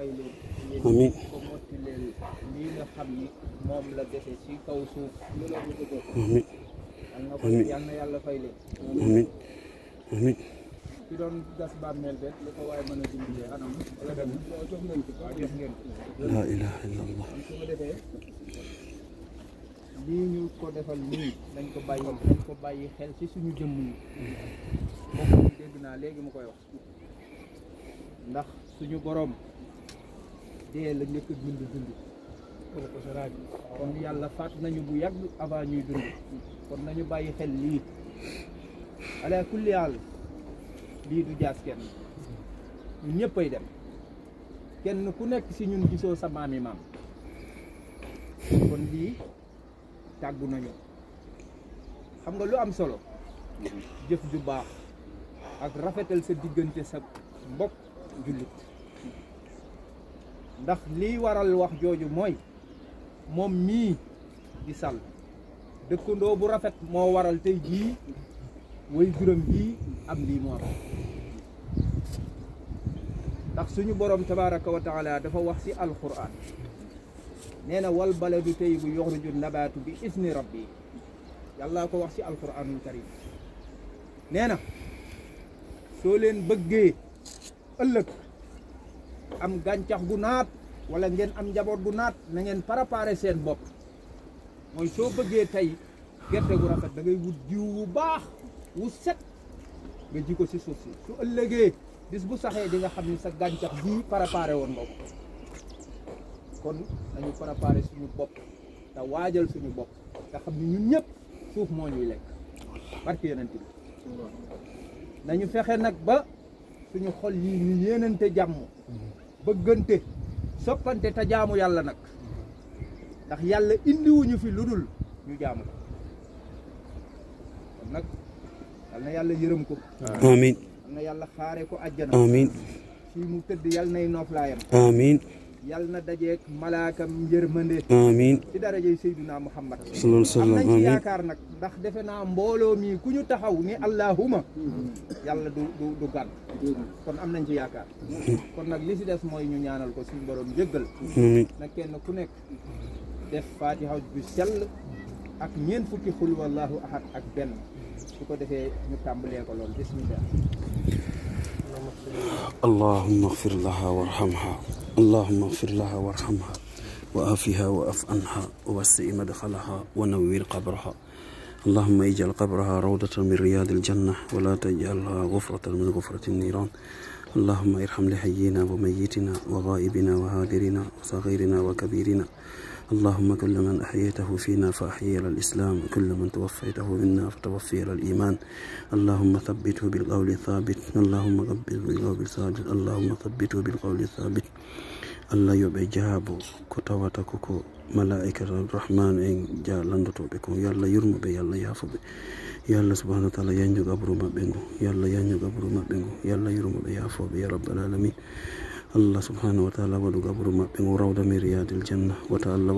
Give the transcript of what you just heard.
fay leen yéen Amiin. ko motti leen lii nga xam ni moom la dese ci kaw suuf lu la ñu ko amiin yal na ko Amiin. yal na yàlla fay leen amiin amiin ki doon gas bàmmeel beeg lu ko waaye mën a dimbalee anam wala dem jox ngeen ko waaw jox ngeen ko laa ilaha illallah kon su ko defee lii ñu ko defal nii nañ ko bàyyi nañ ko bàyyi xel ci suñu jëmm yi moom dégg naa léegi mu koy wax ndax suñu boroom dee la njëkk a dund dund kon yàlla faat nañu bu yàgg avant ñuy dund kon nañu bàyyi xel lii ala kulli haal lii du jaas kenn ñun ñëppay dem kenn ku nekk ci ñun gisoo sa maami maam kon lii tàggu nañu xam nga lu am solo jëf ju baax ak rafetal sa diggante sa mbokk jullit ndax lii waral wax jooju mooy moom mii di sal dëkkandoo bu rafet moo waral tey jii way juróom jii am lii moo am ndax suñu borom tabaraka wa taala dafa wax ci alquran nee na wal baladu tayyibu yuxriju nabaatu bi isni rabbi yàlla ko wax ci alquranul karim nee na soo leen bëggee ëllëg am gàncax gu naat wala ngeen am njaboot gu naat na ngeen préparer seen bopp mooy soo bëggee tey gerte gu rafet da ngay wut jiw wu baax wu set nga ji ko ci suuf si su ëllëgee bis bu saxee di nga xam ni sa gàncax bii préparé woon nga ko kon nañu préparé suñu bopp te waajal suñu bopp te xam ni ñun ñëpp suuf moo ñuy lekk barke yonent bi nañu fexe nag ba suñu xol yi ñu yéenante jàmm bëggante soppante te jaamu yàlla nag ndax yàlla indiwuñu fi lu dul ñu jaamu ko kon nag yal na yàlla yërëm ko amiin yal na yàlla xaare ko àjjana amiin fii mu tëdd yal nay nooflaayam amiin yal na dajeek malaakam yërmande amiin ci darajey Seydina Muhammad sallallahu am sallam nañ ci amiin yaakaar nag ndax defe naa mbooloo mi ku ñu taxaw ni allahuma yàlla du du du gàtt kon am nañ ci yaakaar kon nag li si des mooy ñu ñaanal ko suñu borom jéggal amiin na kenn ku nekk def fatiha bu sell ak ñeent fukki xul wallahu ahad ak benn su ko defee ñu tàmbalee ko lool bismillah اللهم اغفر لها وارحمها اللهم اغفر لها وارحمها وآفها وأف عنها ووسع مدخلها ونوّر قبرها اللهم اجعل قبرها روضة من رياض الجنة ولا تجعلها غفرة من غفرة النيران اللهم ارحم لحينا وميتنا وغائبنا وهادرنا وصغيرنا وكبيرنا اللهم كل من أحييته فينا فأحيي على الإسلام كل من توفيته منا فتوفي على الإيمان اللهم ثبته بالقول الثابت اللهم ثبته بالقول الثابت اللهم ثبته بالقول الثابت allah yo ɓe jaabo ko tawata koko malaikata rahman en ja landotoɓe ko yo allah yurmoɓe yo allah yaafoɓe yo allah subahana wa taala yanju gabru maɓɓe ngu yo allah yanju gabru maɓɓe ngu yo allah yurmoɓe yaafoɓe ya rabbal alamin allah subhanahu wa taala waɗu gabru maɓɓe ngu rawda mi riyadil janna wata allah